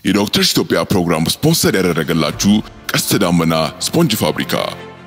የዶክተርስ ኢትዮጵያ ፕሮግራም ስፖንሰር ያደረገላችሁ ቀስተ ዳመና ስፖንጅ ፋብሪካ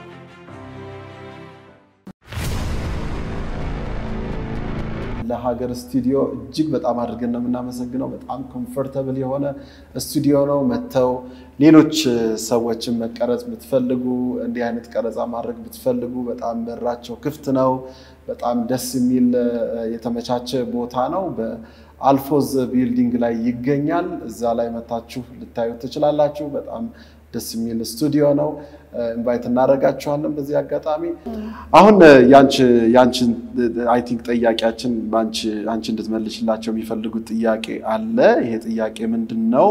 ለሀገር ስቱዲዮ እጅግ በጣም አድርገን ነው የምናመሰግነው። በጣም ኮምፎርተብል የሆነ ስቱዲዮ ነው። መጥተው ሌሎች ሰዎችን መቀረጽ ብትፈልጉ፣ እንዲህ አይነት ቀረጻ ማድረግ ብትፈልጉ በጣም በራቸው ክፍት ነው። በጣም ደስ የሚል የተመቻቸ ቦታ ነው። በአልፎዝ ቢልዲንግ ላይ ይገኛል። እዛ ላይ መታችሁ ልታዩት ትችላላችሁ። በጣም ደስ የሚል ስቱዲዮ ነው። ኢንቫይት እናደርጋችኋለን በዚህ አጋጣሚ። አሁን ያንቺን አይ ቲንክ ጥያቄያችን አንቺ እንድትመልሽላቸው የሚፈልጉት ጥያቄ አለ። ይሄ ጥያቄ ምንድን ነው?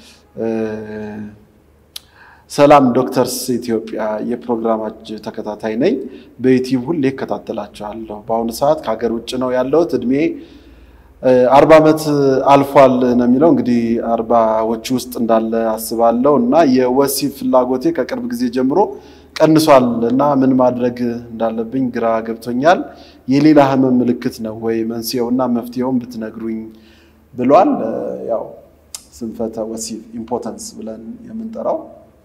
ሰላም ዶክተርስ ኢትዮጵያ የፕሮግራማች ተከታታይ ነኝ። በዩቲዩብ ሁሌ እከታተላችኋለሁ። በአሁኑ ሰዓት ከሀገር ውጭ ነው ያለሁት። እድሜ አርባ ዓመት አልፏል ነው የሚለው እንግዲህ አርባዎች ውስጥ እንዳለ አስባለሁ እና የወሲብ ፍላጎቴ ከቅርብ ጊዜ ጀምሮ ቀንሷል እና ምን ማድረግ እንዳለብኝ ግራ ገብቶኛል። የሌላ ህመም ምልክት ነው ወይ መንስኤውና መፍትሄውን ብትነግሩኝ ብሏል። ያው ስንፈተ ወሲብ ኢምፖተንስ ብለን የምንጠራው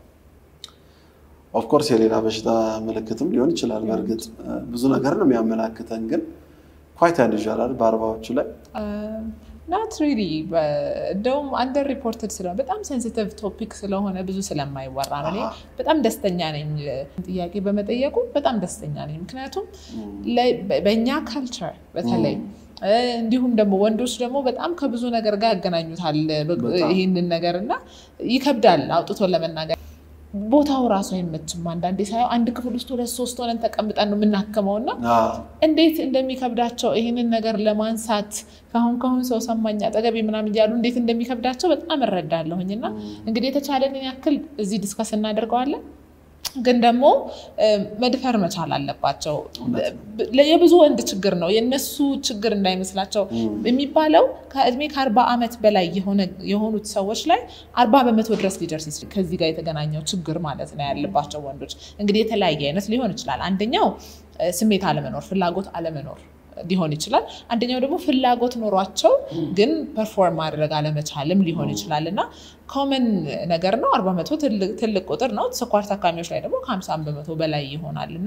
ኦፍኮርስ የሌላ በሽታ ምልክትም ሊሆን ይችላል። በእርግጥ ብዙ ነገር ነው የሚያመላክተን ግን ኳይት ያንዣላል በአርባዎቹ ላይ ናት ሪሊ እንደውም አንደር ሪፖርትድ ስለሆነ በጣም ሴንሲቲቭ ቶፒክ ስለሆነ ብዙ ስለማይወራ ነው። እኔ በጣም ደስተኛ ነኝ ጥያቄ በመጠየቁ በጣም ደስተኛ ነኝ። ምክንያቱም በእኛ ካልቸር በተለይ እንዲሁም ደግሞ ወንዶች ደግሞ በጣም ከብዙ ነገር ጋር ያገናኙታል ይህንን ነገር እና ይከብዳል አውጥቶ ለመናገር ቦታው ራሱ አይመችም። አንዳንዴ ሳየው አንድ ክፍል ውስጥ ሁለት ሶስት ሆነን ተቀምጠን ነው የምናክመው እና እንዴት እንደሚከብዳቸው ይህንን ነገር ለማንሳት ከአሁን ከአሁን ሰው ሰማኝ አጠገቤ ምናምን እያሉ እንዴት እንደሚከብዳቸው በጣም እረዳለሁኝ። እና እንግዲህ የተቻለንን ያክል እዚህ ዲስከስ እናደርገዋለን። ግን ደግሞ መድፈር መቻል አለባቸው። የብዙ ወንድ ችግር ነው፣ የእነሱ ችግር እንዳይመስላቸው የሚባለው ከእድሜ ከአርባ ዓመት በላይ የሆኑት ሰዎች ላይ አርባ በመቶ ድረስ ሊደርስ ይችላል። ከዚህ ጋር የተገናኘው ችግር ማለት ነው ያለባቸው ወንዶች እንግዲህ የተለያየ አይነት ሊሆን ይችላል። አንደኛው ስሜት አለመኖር፣ ፍላጎት አለመኖር ሊሆን ይችላል። አንደኛው ደግሞ ፍላጎት ኖሯቸው ግን ፐርፎርም ማድረግ አለመቻልም ሊሆን ይችላል እና ኮመን ነገር ነው። አርባ መቶ ትልቅ ቁጥር ነው። ስኳር ታካሚዎች ላይ ደግሞ ከሀምሳ በመቶ በላይ ይሆናል እና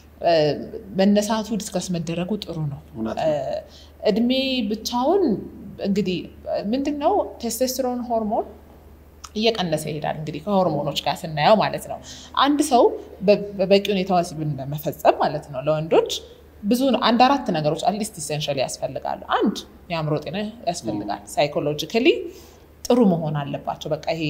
መነሳቱ ዲስከስ መደረጉ ጥሩ ነው። እድሜ ብቻውን እንግዲህ ምንድን ነው ቴስቴስትሮን ሆርሞን እየቀነሰ ይሄዳል። እንግዲህ ከሆርሞኖች ጋር ስናየው ማለት ነው። አንድ ሰው በበቂ ሁኔታ ወሲብን መፈጸም ማለት ነው ለወንዶች ብዙ አንድ አራት ነገሮች አትሊስት ኢሴንሻሊ ያስፈልጋሉ። አንድ የአእምሮ ጤና ያስፈልጋል። ሳይኮሎጂካሊ ጥሩ መሆን አለባቸው። በቃ ይሄ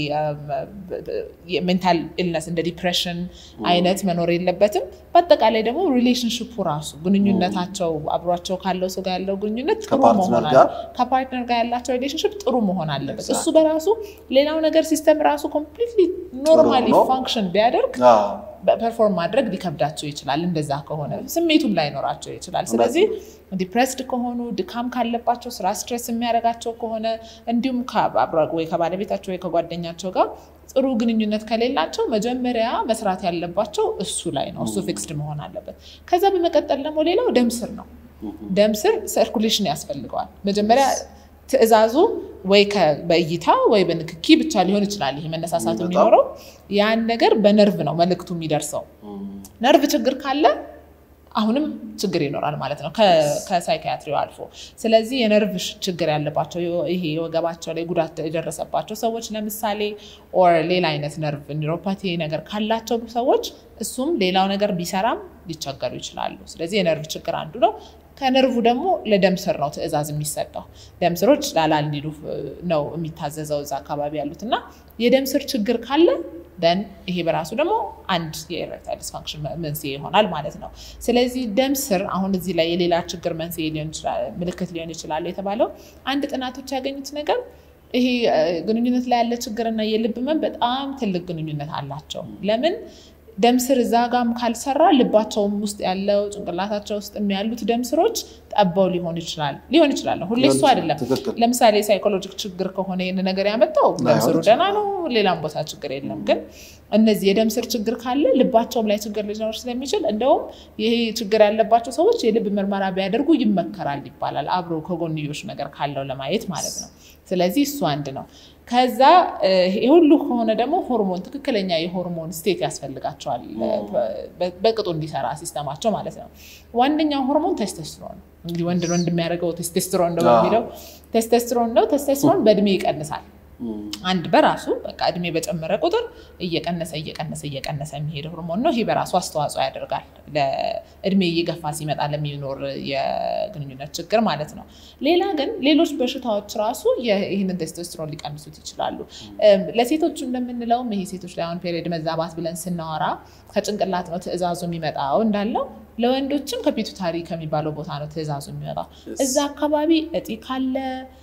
ሜንታል ኢልነስ እንደ ዲፕሬሽን አይነት መኖር የለበትም። በአጠቃላይ ደግሞ ሪሌሽንሽፑ ራሱ ግንኙነታቸው አብሯቸው ካለው ሰው ጋር ያለው ግንኙነት ጥሩ መሆን አለ ከፓርትነር ጋር ያላቸው ሪሌሽንሽፕ ጥሩ መሆን አለበት። እሱ በራሱ ሌላው ነገር ሲስተም ራሱ ኮምፕሊትሊ ኖርማሊ ፋንክሽን ቢያደርግ ፐርፎርም ማድረግ ሊከብዳቸው ይችላል። እንደዛ ከሆነ ስሜቱም ላይኖራቸው ይችላል። ስለዚህ ዲፕሬስድ ከሆኑ ድካም ካለባቸው ስራ ስትሬስ የሚያደርጋቸው ከሆነ እንዲሁም ወይ ከባለቤታቸው ወይ ከጓደኛቸው ጋር ጥሩ ግንኙነት ከሌላቸው መጀመሪያ መስራት ያለባቸው እሱ ላይ ነው። እሱ ፊክስድ መሆን አለበት። ከዛ በመቀጠል ደግሞ ሌላው ደም ስር ነው። ደም ስር ሰርኩሌሽን ያስፈልገዋል። መጀመሪያ ትዕዛዙ ወይ በእይታ ወይ በንክኪ ብቻ ሊሆን ይችላል። ይሄ መነሳሳት የሚኖረው ያን ነገር በነርቭ ነው መልእክቱ የሚደርሰው። ነርቭ ችግር ካለ አሁንም ችግር ይኖራል ማለት ነው ከሳይኪያትሪው አልፎ። ስለዚህ የነርቭ ችግር ያለባቸው ይሄ የወገባቸው ላይ ጉዳት የደረሰባቸው ሰዎች ለምሳሌ ኦር ሌላ አይነት ነርቭ ኒውሮፓቲ ነገር ካላቸው ሰዎች እሱም ሌላው ነገር ቢሰራም ሊቸገሩ ይችላሉ። ስለዚህ የነርቭ ችግር አንዱ ነው። ከነርቭ ደግሞ ለደም ስር ነው ትዕዛዝ የሚሰጠው። ደም ስሮች ላላ እንዲሉ ነው የሚታዘዘው እዛ አካባቢ ያሉት እና የደም ስር ችግር ካለ ደን ይሄ በራሱ ደግሞ አንድ የኤሬክታይል ዲስፋንክሽን መንስኤ ይሆናል ማለት ነው። ስለዚህ ደም ስር አሁን እዚህ ላይ የሌላ ችግር መንስኤ ምልክት ሊሆን ይችላል የተባለው አንድ ጥናቶች ያገኙት ነገር ይሄ ግንኙነት ላይ ያለ ችግርና የልብ ህመም በጣም ትልቅ ግንኙነት አላቸው። ለምን ደም ስር እዛ ጋም ካልሰራ ልባቸውም ውስጥ ያለው ጭንቅላታቸው ውስጥ ያሉት ደም ስሮች ጠበው ሊሆን ይችላል ሊሆን ይችላል። ሁሌ እሱ አይደለም። ለምሳሌ ሳይኮሎጂክ ችግር ከሆነ ይህን ነገር ያመጣው ደም ስሩ ደህና ነው፣ ሌላም ቦታ ችግር የለም። ግን እነዚህ የደም ስር ችግር ካለ ልባቸውም ላይ ችግር ሊኖር ስለሚችል እንደውም ይሄ ችግር ያለባቸው ሰዎች የልብ ምርመራ ቢያደርጉ ይመከራል ይባላል። አብሮ ከጎንዮሽ ነገር ካለው ለማየት ማለት ነው። ስለዚህ እሱ አንድ ነው። ከዛ ይሄ ሁሉ ከሆነ ደግሞ ሆርሞን ትክክለኛ የሆርሞን ስቴት ያስፈልጋቸዋል በቅጡ እንዲሰራ ሲስተማቸው ማለት ነው። ዋነኛው ሆርሞን ቴስቴስትሮን እንግዲህ ወንድ ወንድ የሚያደርገው ቴስቴስትሮን ነው በሚለው ቴስቴስትሮን ነው። ቴስቴስትሮን በእድሜ ይቀንሳል። አንድ በራሱ በቃ እድሜ በጨመረ ቁጥር እየቀነሰ እየቀነሰ እየቀነሰ የሚሄድ ሆርሞን ነው። ይህ በራሱ አስተዋጽኦ ያደርጋል ለእድሜ እየገፋ ሲመጣ ለሚኖር የግንኙነት ችግር ማለት ነው። ሌላ ግን ሌሎች በሽታዎች ራሱ ይህንን ቴስቶስትሮን ሊቀንሱት ይችላሉ። ለሴቶቹ እንደምንለውም ይሄ ሴቶች ላይ አሁን ፔሪድ መዛባት ብለን ስናወራ ከጭንቅላት ነው ትዕዛዙ የሚመጣው እንዳለው ለወንዶችም ከፒቱታሪ ከሚባለው ቦታ ነው ትዕዛዙ የሚመጣው። እዛ አካባቢ እጢ ካለ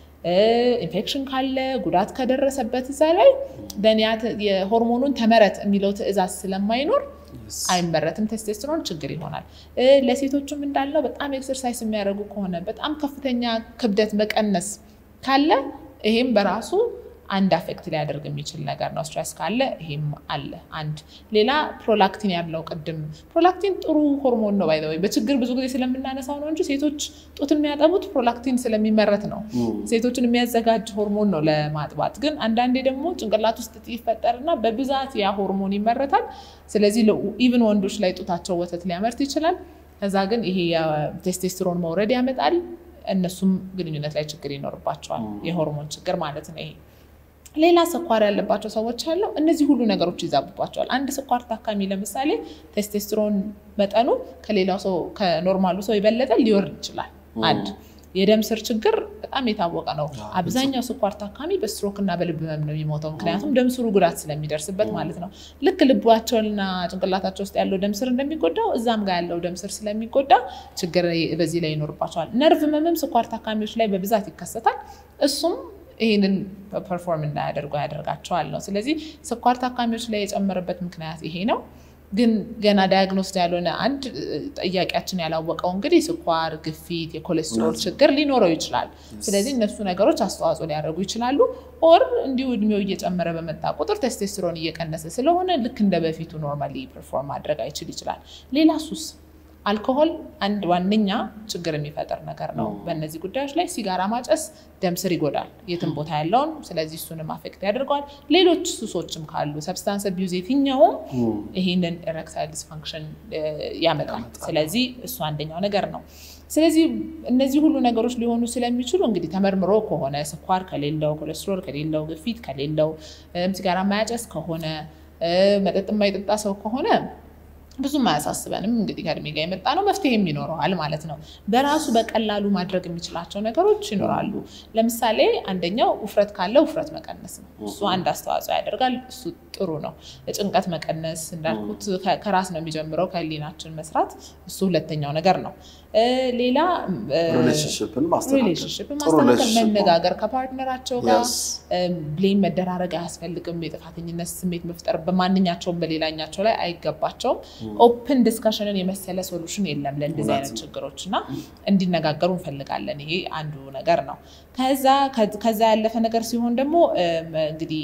ኢንፌክሽን ካለ ጉዳት ከደረሰበት እዛ ላይ ደንያት የሆርሞኑን ተመረት የሚለው ትዕዛዝ ስለማይኖር አይመረትም። ቴስቴስትሮን ችግር ይሆናል። ለሴቶቹም እንዳለው በጣም ኤክሰርሳይዝ የሚያደርጉ ከሆነ በጣም ከፍተኛ ክብደት መቀነስ ካለ ይሄም በራሱ አንድ አፌክት ሊያደርግ የሚችል ነገር ነው። ስትረስ ካለ ይሄም አለ። አንድ ሌላ ፕሮላክቲን ያለው ቅድም ፕሮላክቲን ጥሩ ሆርሞን ነው። ባይ በችግር ብዙ ጊዜ ስለምናነሳው ነው እንጂ ሴቶች ጡት የሚያጠቡት ፕሮላክቲን ስለሚመረት ነው። ሴቶችን የሚያዘጋጅ ሆርሞን ነው ለማጥባት። ግን አንዳንዴ ደግሞ ጭንቅላት ውስጥ ይፈጠርና በብዛት ያ ሆርሞን ይመረታል። ስለዚህ ኢቭን ወንዶች ላይ ጡታቸው ወተት ሊያመርት ይችላል። ከዛ ግን ይሄ የቴስቴስትሮን መውረድ ያመጣል። እነሱም ግንኙነት ላይ ችግር ይኖርባቸዋል። የሆርሞን ችግር ማለት ነው ይሄ ሌላ ስኳር ያለባቸው ሰዎች አለው። እነዚህ ሁሉ ነገሮች ይዛቡባቸዋል። አንድ ስኳር ታካሚ ለምሳሌ ቴስቴስትሮን መጠኑ ከሌላው ሰው ከኖርማሉ ሰው የበለጠ ሊወርድ ይችላል። አንድ የደም ስር ችግር በጣም የታወቀ ነው። አብዛኛው ስኳር ታካሚ በስትሮክ እና በልብ ህመም ነው የሚሞተው። ምክንያቱም ደም ስሩ ጉዳት ስለሚደርስበት ማለት ነው። ልክ ልባቸውና ጭንቅላታቸው ውስጥ ያለው ደም ስር እንደሚጎዳው እዛም ጋር ያለው ደም ስር ስለሚጎዳ ችግር በዚህ ላይ ይኖርባቸዋል። ነርቭ ህመምም ስኳር ታካሚዎች ላይ በብዛት ይከሰታል። እሱም ይህንን ፐርፎርም እንዳያደርጉ ያደርጋቸዋል ነው። ስለዚህ ስኳር ታካሚዎች ላይ የጨመረበት ምክንያት ይሄ ነው። ግን ገና ዳያግኖስድ ያልሆነ አንድ ጥያቄያችን ያላወቀው እንግዲህ ስኳር፣ ግፊት፣ የኮሌስትሮል ችግር ሊኖረው ይችላል። ስለዚህ እነሱ ነገሮች አስተዋጽኦ ሊያደርጉ ይችላሉ። ኦር እንዲሁ እድሜው እየጨመረ በመጣ ቁጥር ቴስቴስትሮን እየቀነሰ ስለሆነ ልክ እንደ በፊቱ ኖርማሊ ፐርፎርም ማድረግ አይችል ይችላል። ሌላ ሱስ አልኮሆል አንድ ዋነኛ ችግር የሚፈጥር ነገር ነው። በእነዚህ ጉዳዮች ላይ ሲጋራ ማጨስ ደም ስር ይጎዳል የትም ቦታ ያለውን። ስለዚህ እሱንም አፌክት ያደርገዋል። ሌሎች ሱሶችም ካሉ ሰብስታንስ አቢዩዝ የትኛውም ይህንን ኤሬክታይል ዲስፋንክሽን ያመጣል። ስለዚህ እሱ አንደኛው ነገር ነው። ስለዚህ እነዚህ ሁሉ ነገሮች ሊሆኑ ስለሚችሉ እንግዲህ ተመርምሮ ከሆነ ስኳር ከሌለው፣ ኮሌስትሮል ከሌለው፣ ግፊት ከሌለው፣ ሲጋራ ማያጨስ ከሆነ መጠጥ የማይጠጣ ሰው ከሆነ ብዙም አያሳስበንም። እንግዲህ ከእድሜ ጋር የመጣ ነው፣ መፍትሄም ይኖረዋል ማለት ነው። በራሱ በቀላሉ ማድረግ የሚችላቸው ነገሮች ይኖራሉ። ለምሳሌ አንደኛው ውፍረት ካለ ውፍረት መቀነስ ነው። እሱ አንድ አስተዋጽኦ ያደርጋል። እሱ ጥሩ ነው። ጭንቀት መቀነስ እንዳልኩት ከራስ ነው የሚጀምረው፣ ከህሊናችን መስራት። እሱ ሁለተኛው ነገር ነው። ሌላ ሪሌሽንሽፕን ሪሌሽንሽፕን ማስተካከል፣ መነጋገር ከፓርትነራቸው ጋር ብሌም መደራረግ አያስፈልግም። የጥፋተኝነት ስሜት መፍጠር በማንኛቸውም በሌላኛቸው ላይ አይገባቸውም። ኦፕን ዲስካሽንን የመሰለ ሶሉሽን የለም ለእንደዚህ አይነት ችግሮች እና እንዲነጋገሩ እንፈልጋለን። ይሄ አንዱ ነገር ነው። ከዛ ያለፈ ነገር ሲሆን ደግሞ እንግዲህ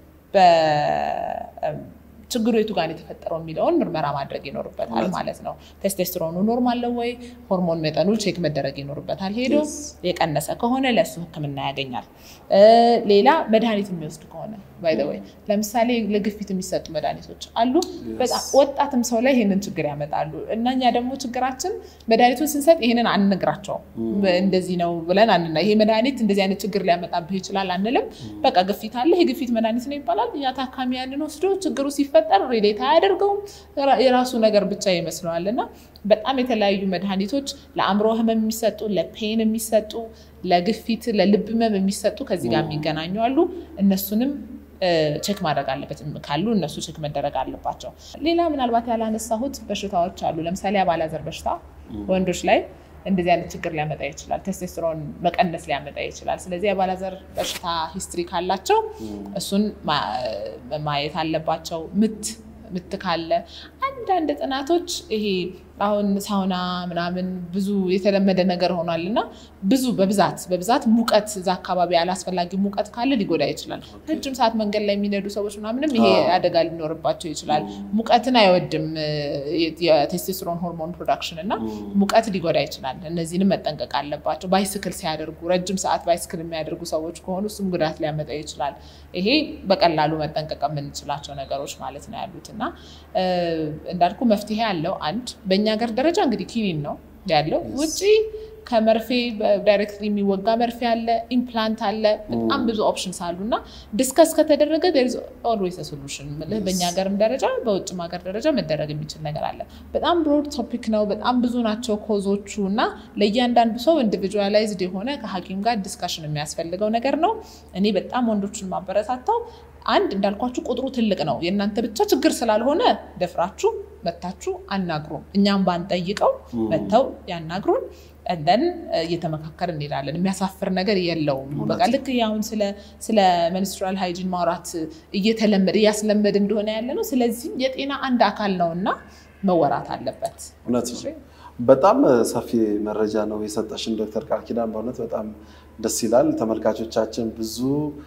ችግሩ የቱ ጋር የተፈጠረው የሚለውን ምርመራ ማድረግ ይኖርበታል ማለት ነው። ቴስቴስትሮኑ ኖርማል ነው ወይ? ሆርሞን መጠኑ ቼክ መደረግ ይኖርበታል። ሄዶ የቀነሰ ከሆነ ለእሱ ሕክምና ያገኛል። ሌላ መድኃኒት የሚወስድ ከሆነ ባይ ዘ ወይ ለምሳሌ ለግፊት የሚሰጡ መድኃኒቶች አሉ። በጣም ወጣትም ሰው ላይ ይህንን ችግር ያመጣሉ እና እኛ ደግሞ ችግራችን መድኃኒቱን ስንሰጥ ይህንን አንነግራቸውም። እንደዚህ ነው ብለን አንና ይሄ መድኃኒት እንደዚህ አይነት ችግር ሊያመጣብህ ይችላል አንልም። በቃ ግፊት አለ፣ የግፊት መድኃኒት ነው ይባላል። ያ ታካሚ ያንን ወስዶ ችግሩ ሲፈጠር ሪሌት አያደርገውም። የራሱ ነገር ብቻ ይመስለዋል እና በጣም የተለያዩ መድኃኒቶች ለአእምሮ ህመም የሚሰጡ ለፔን የሚሰጡ ለግፊት ለልብ ህመም የሚሰጡ ከዚህ ጋር የሚገናኙ አሉ። እነሱንም ቼክ ማድረግ አለበት ካሉ እነሱ ቼክ መደረግ አለባቸው። ሌላ ምናልባት ያላነሳሁት በሽታዎች አሉ። ለምሳሌ አባላዘር በሽታ ወንዶች ላይ እንደዚህ አይነት ችግር ሊያመጣ ይችላል። ቴስቴስትሮን መቀነስ ሊያመጣ ይችላል። ስለዚህ የአባላዘር በሽታ ሂስትሪ ካላቸው እሱን ማየት አለባቸው። ምት ምት ካለ አንዳንድ ጥናቶች ይሄ አሁን ሳውና ምናምን ብዙ የተለመደ ነገር ሆኗል እና ብዙ በብዛት በብዛት ሙቀት እዛ አካባቢ አላስፈላጊ ሙቀት ካለ ሊጎዳ ይችላል። ረጅም ሰዓት መንገድ ላይ የሚነዱ ሰዎች ምናምንም ይሄ አደጋ ሊኖርባቸው ይችላል። ሙቀትን አይወድም የቴስቴስትሮን ሆርሞን ፕሮዳክሽን እና ሙቀት ሊጎዳ ይችላል። እነዚህንም መጠንቀቅ አለባቸው። ባይስክል ሲያደርጉ ረጅም ሰዓት ባይስክል የሚያደርጉ ሰዎች ከሆኑ እሱም ጉዳት ሊያመጣ ይችላል። ይሄ በቀላሉ መጠንቀቅ የምንችላቸው ነገሮች ማለት ነው ያሉት እና እንዳልኩ መፍትሄ አለው። አንድ በእኛ ሀገር ደረጃ እንግዲህ ኪኒን ነው ያለው። ውጭ ከመርፌ ዳይሬክትሊ የሚወጋ መርፌ አለ፣ ኢምፕላንት አለ፣ በጣም ብዙ ኦፕሽንስ አሉ እና ዲስከስ ከተደረገ ኦልዌይስ ሶሉሽን ምልህ በእኛ ሀገርም ደረጃ በውጭም ሀገር ደረጃ መደረግ የሚችል ነገር አለ። በጣም ብሮድ ቶፒክ ነው። በጣም ብዙ ናቸው ኮዞቹ እና ለእያንዳንዱ ሰው ኢንዲቪጁዋላይዝድ የሆነ ከሐኪም ጋር ዲስካሽን የሚያስፈልገው ነገር ነው። እኔ በጣም ወንዶችን ማበረታታው አንድ እንዳልኳችሁ ቁጥሩ ትልቅ ነው። የእናንተ ብቻ ችግር ስላልሆነ ደፍራችሁ መታችሁ አናግሩን። እኛም ባንጠይቀው መጥተው ያናግሩን። እንደን እየተመካከር እንሄዳለን። የሚያሳፍር ነገር የለውም። በቃ ልክ አሁን ስለ መንስትራል ሃይጂን ማውራት እየተለመደ እያስለመድ እንደሆነ ያለ ነው። ስለዚህም የጤና አንድ አካል ነው እና መወራት አለበት። እውነት ነው። በጣም ሰፊ መረጃ ነው የሰጠሽን ዶክተር ቃል ኪዳን። በእውነት በጣም ደስ ይላል። ተመልካቾቻችን ብዙ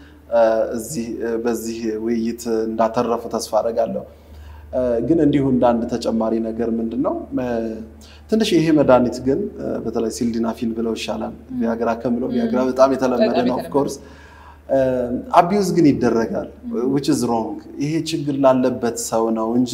በዚህ ውይይት እንዳተረፉ ተስፋ አደርጋለሁ። ግን እንዲሁ እንደ አንድ ተጨማሪ ነገር ምንድን ነው ትንሽ ይሄ መድኃኒት ግን በተለይ ሲልዲናፊል ብለው ይሻላል ቪያግራ ከምለው ቪያግራ በጣም የተለመደ ነው ኦፍኮርስ አቢዩዝ ግን ይደረጋል ዊች ኢዝ ሮንግ ይሄ ችግር ላለበት ሰው ነው እንጂ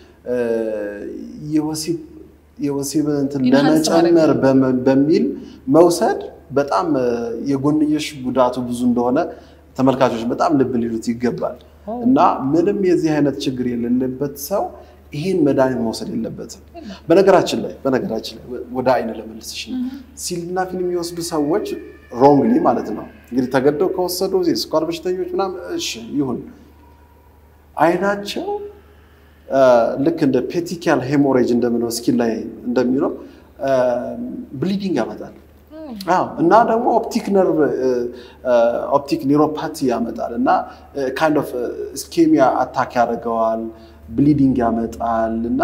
የወሲብ እንትን ለመጨመር በሚል መውሰድ በጣም የጎንዮሽ ጉዳቱ ብዙ እንደሆነ ተመልካቾች በጣም ልብ ሊሉት ይገባል እና ምንም የዚህ አይነት ችግር የሌለበት ሰው ይህን መድኃኒት መውሰድ የለበትም። በነገራችን ላይ በነገራችን ላይ ወደ አይን ለመልስሽ ነው ሲልዲናፊል የሚወስዱ ሰዎች ሮንግሊ ማለት ነው እንግዲህ ተገደው ከወሰዱ የስኳር በሽተኞች ምናምን እሺ ይሁን፣ አይናቸው ልክ እንደ ፔቲካል ሄሞሬጅ እንደምለው ስኪን ላይ እንደሚለው ብሊዲንግ ያመጣል እና ደግሞ ኦፕቲክ ነርቭ ኦፕቲክ ኒውሮፓቲ ያመጣል እና ካይንድ ኦፍ ስኬሚያ አታክ ያደርገዋል፣ ብሊዲንግ ያመጣል እና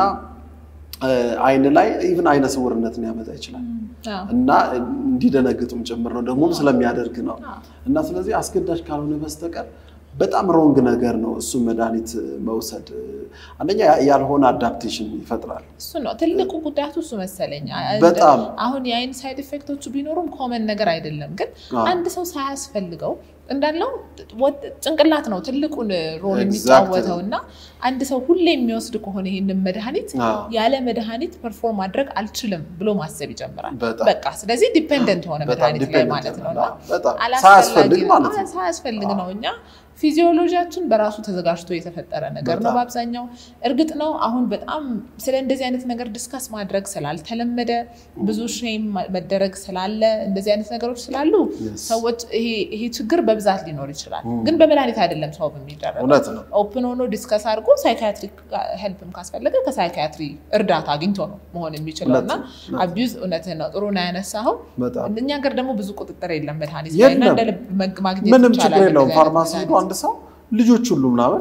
አይን ላይ ኢቭን አይነ ስውርነትን ያመጣ ይችላል እና እንዲደነግጡም ጭምር ነው ደግሞ ስለሚያደርግ ነው እና ስለዚህ አስገዳጅ ካልሆነ በስተቀር በጣም ሮንግ ነገር ነው እሱ መድኃኒት መውሰድ። አንደኛ ያልሆነ አዳፕቴሽን ይፈጥራል። እሱ ነው ትልቁ ጉዳቱ እሱ መሰለኝ። በጣም አሁን የአይን ሳይድ ኢፌክቶቹ ቢኖሩም ኮመን ነገር አይደለም። ግን አንድ ሰው ሳያስፈልገው እንዳለው ጭንቅላት ነው ትልቁን ሮል የሚጫወተው እና አንድ ሰው ሁሌ የሚወስድ ከሆነ ይህንን መድኃኒት ያለ መድኃኒት ፐርፎርም ማድረግ አልችልም ብሎ ማሰብ ይጀምራል። በቃ ስለዚህ ዲፔንደንት ሆነ መድኃኒት ላይ ማለት ነው እና ሳያስፈልግ ነው እኛ ፊዚዮሎጂያችን በራሱ ተዘጋጅቶ የተፈጠረ ነገር ነው በአብዛኛው። እርግጥ ነው አሁን በጣም ስለ እንደዚህ አይነት ነገር ዲስከስ ማድረግ ስላልተለመደ ብዙ ሼም መደረግ ስላለ እንደዚህ አይነት ነገሮች ስላሉ ሰዎች ይሄ ችግር በብዛት ሊኖር ይችላል። ግን በመድኃኒት አይደለም ሰው የሚደረገው። ኦፕን ሆኖ ዲስከስ አድርጎ ሳይካትሪክ ሄልፕም ካስፈለገ ከሳይካትሪ እርዳታ አግኝቶ ነው መሆን የሚችለው እና አቢዩዝ እውነትህን ነው። ጥሩ ነው ያነሳኸው። እኛ ሀገር ደግሞ ብዙ ቁጥጥር የለም መድኃኒት ላይ እና እንደ ልብ ማግኘት ምንም ችግር የለውም ፋርማሲ ሄዶ አንድ ሰው ልጆች ሁሉ ምናምን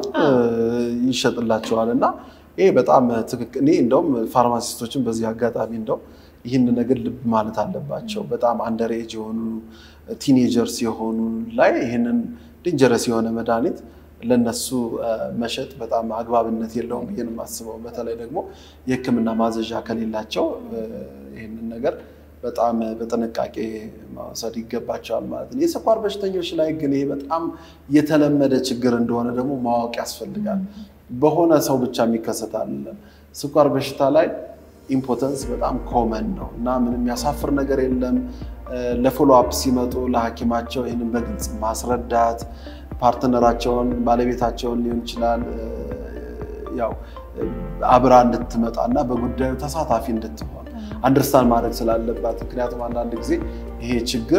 ይሸጥላቸዋል እና ይሄ በጣም ትክክል። እኔ እንደውም ፋርማሲስቶችን በዚህ አጋጣሚ እንደው ይህን ነገር ልብ ማለት አለባቸው። በጣም አንደር ኤጅ የሆኑ ቲኔጀርስ የሆኑ ላይ ይህንን ዴንጀረስ የሆነ መድኃኒት ለነሱ መሸጥ በጣም አግባብነት የለውም ብዬ ነው የማስበው። በተለይ ደግሞ የሕክምና ማዘዣ ከሌላቸው ይህንን ነገር በጣም በጥንቃቄ መውሰድ ይገባቸዋል ማለት ነው። የስኳር በሽተኞች ላይ ግን ይሄ በጣም የተለመደ ችግር እንደሆነ ደግሞ ማወቅ ያስፈልጋል። በሆነ ሰው ብቻ የሚከሰታል። ስኳር በሽታ ላይ ኢምፖተንስ በጣም ኮመን ነው እና ምንም የሚያሳፍር ነገር የለም። ለፎሎ አፕ ሲመጡ ለሐኪማቸው ይህንን በግልጽ ማስረዳት ፓርትነራቸውን ባለቤታቸውን ሊሆን ይችላል ያው አብራ እንድትመጣ እና በጉዳዩ ተሳታፊ እንድትሆን አንደርስታንድ ማድረግ ስላለባት። ምክንያቱም አንዳንድ ጊዜ ይሄ ችግር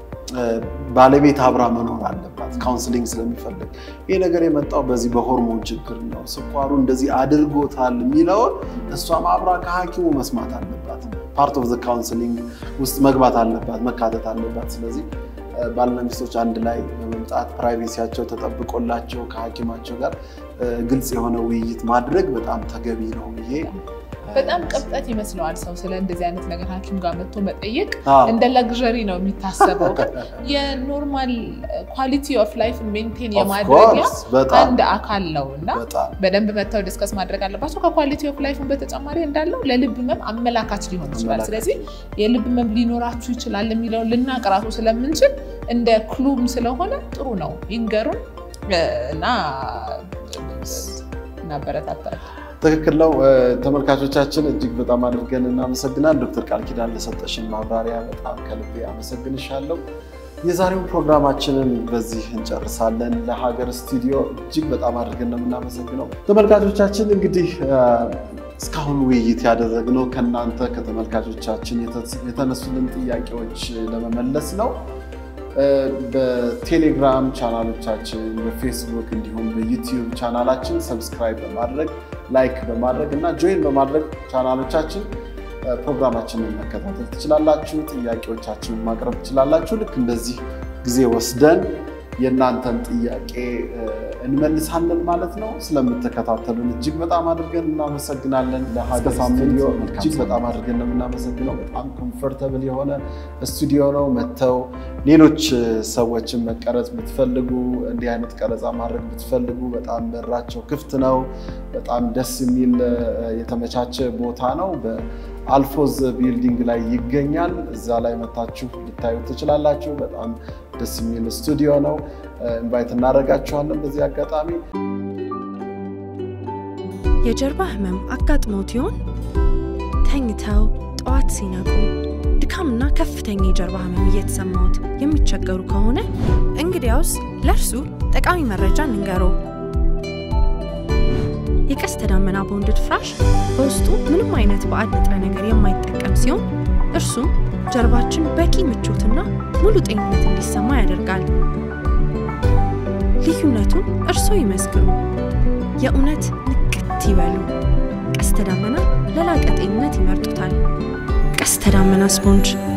ባለቤት አብራ መኖር አለባት ካውንስሊንግ ስለሚፈልግ። ይሄ ነገር የመጣው በዚህ በሆርሞን ችግር ነው፣ ስኳሩ እንደዚህ አድርጎታል የሚለውን እሷም አብራ ከሐኪሙ መስማት አለባት። ፓርት ኦፍ ዘ ካውንስሊንግ ውስጥ መግባት አለባት፣ መካተት አለባት። ስለዚህ ባልና ሚስቶች አንድ ላይ በመምጣት ፕራይቬሲያቸው ተጠብቆላቸው ከሐኪማቸው ጋር ግልጽ የሆነ ውይይት ማድረግ በጣም ተገቢ ነው ብዬ በጣም ቅብጠት ይመስለዋል ሰው ስለ እንደዚህ አይነት ነገር ሐኪም ጋር መጥቶ መጠየቅ አዎ። እንደ ለግዠሪ ነው የሚታሰበው። ግን የኖርማል ኳሊቲ ኦፍ ላይፍ ሜንቴን Of የማድረጊያ course፣ በጣም አንድ አካል ነው እና በጣም በደንብ መጥተው ዲስከስ ማድረግ አለባቸው። ከኳሊቲ ኦፍ ላይፉን በተጨማሪ እንዳለው ለልብ ህመም አመላካች ሊሆን ይችላል። አመላካች። ስለዚህ የልብ ህመም ሊኖራችሁ ይችላል የሚለውን ልናቅ ራሱ ስለምንችል እንደ ክሉም ስለሆነ ጥሩ ነው ይንገሩን እ፣ እና እናበረታታለን። ትክክል ነው። እ፣ ተመልካቾቻችን እጅግ በጣም አድርገን እናመሰግናል። ዶክተር ቃል ኪዳን ለሰጠሽን ማብራሪያ በጣም ከልቤ አመሰግንሻለሁ። የዛሬውን ፕሮግራማችንን በዚህ እንጨርሳለን። ለሀገር ስቱዲዮ እጅግ በጣም አድርገን ነው የምናመሰግነው። ተመልካቾቻችን እንግዲህ እ፣ እስካሁን ውይይት ያደረግነው ከእናንተ ከተመልካቾቻችን የተ- የተነሱልን ጥያቄዎች ለመመለስ ነው። እ፣ በቴሌግራም ቻናሎቻችን፣ በፌስቡክ እንዲሁም በዩቲዩብ ቻናላችን ሰብስክራይብ በማድረግ ላይክ በማድረግ እና ጆይን በማድረግ ቻናሎቻችን እ፣ ፕሮግራማችንን መከታተል ትችላላችሁ። ጥያቄዎቻችንን ማቅረብ ትችላላችሁ። ልክ እንደዚህ ጊዜ ወስደን የእናንተን ጥያቄ እ፣ እንመልሳለን ማለት ነው። ስለምትከታተሉን እጅግ በጣም አድርገን እናመሰግናለን። ለሀገር ስቱዲዮ እጅግ በጣም አድርገን ነው የምናመሰግነው። በጣም ኮምፎርተብል የሆነ ስቱዲዮ ነው። መጥተው ሌሎች እ፣ ሰዎችን መቀረጽ ብትፈልጉ፣ እንዲህ አይነት ቀረጻ ማድረግ ብትፈልጉ በጣም በራቸው ክፍት ነው። በጣም ደስ የሚል እ፣ የተመቻቸ ቦታ ነው። በአልፎዝ ቢልዲንግ ላይ ይገኛል። እዛ ላይ መታችሁ ልታዩ ትችላላችሁ። በጣም ደስ የሚል ስቱዲዮ ነው። ኢንቫይት እናደርጋችኋለን በዚህ አጋጣሚ የጀርባ ህመም አጋጥሞት ይሆን? ተኝተው ጠዋት ሲነቁ ድካምና ከፍተኛ የጀርባ ህመም እየተሰማዎት የሚቸገሩ ከሆነ እንግዲያውስ ለእርሱ ጠቃሚ መረጃ እንንገሮ። የቀስተ ደመና ቦንድድ ፍራሽ በውስጡ ምንም አይነት ባዕድ ንጥረ ነገር የማይጠቀም ሲሆን እርሱም ጀርባችን በቂ ምቾትና ሙሉ ጤንነት እንዲሰማ ያደርጋል። ልዩነቱን እርስዎ ይመስክሩ። የእውነት ንቅት ይበሉ። ቀስተ ደመና ለላቀ ጤንነት ይመርጡታል። ቀስተ ደመና ስፖንጅ